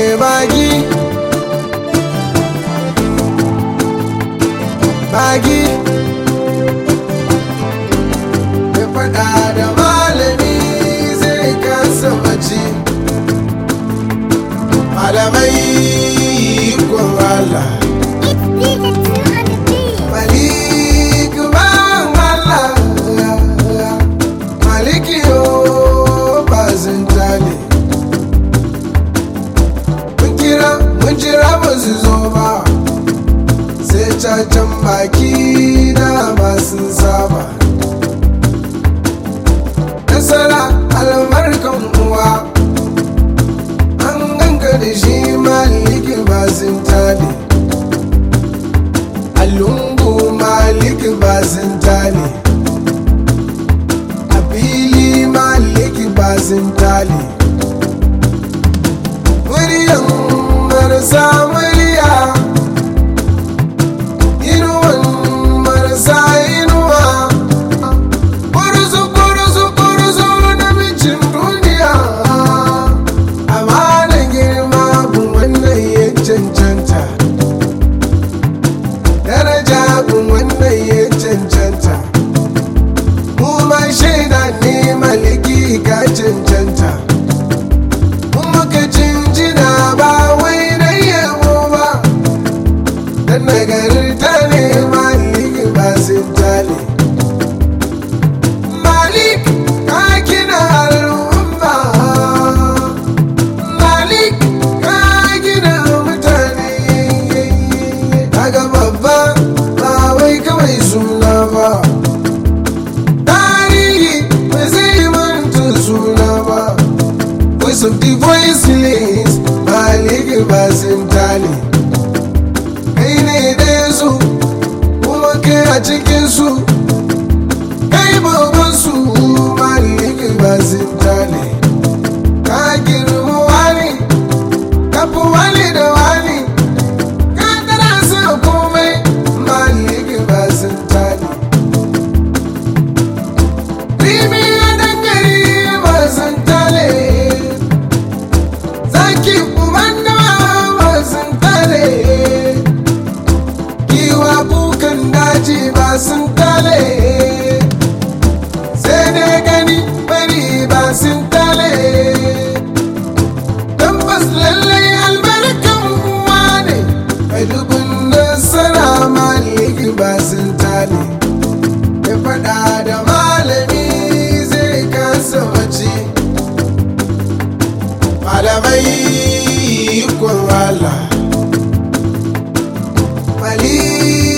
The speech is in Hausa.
bagi bagi ya faɗa da malami zai kasa mace malamai ko Allah Malik ban Allah Maliki yo bazin tale Mun kira mun jira ba su zo ba sai cacan baki na masu saba Nasara albarkan uwa an ganka da shi maliki bazin tale Alungu malik bazin tale a fili malik bazin tale muryan marasa murya inuwan marasa inuwa kurzu kurzu kurzu na mijin duniya amma da girma gun wannan ya cancanta daraja gun wannan ya cancanta mu ma shaida ne maliki ka cancanta mun muka jinjina ba wai na yabo ba dan nagarta ne maliki ba sun tale malik ka gina al'umma malik ka gina mutane kaga babba ba wai kawai suna ba tarihi ba zai manta suna ba voice of the voiceless malik ba sun tale kai ne da su kuma kai a cikin su kai babban su malik ba sun tale ka girma wani ka fi wani da wani ka tana sa komai malik ba sun tale Rimi ya dangare ba sun tale Zaki kumanda ba sun tale Giwa kukan daji ba sun tale Sai dai gani bari ba sun tale Tabbas lallai albarkan uwa ne Mai dubun nasara maliki ba sun tale ya faɗa da malami zai kasa mace malamai ikon Allah mali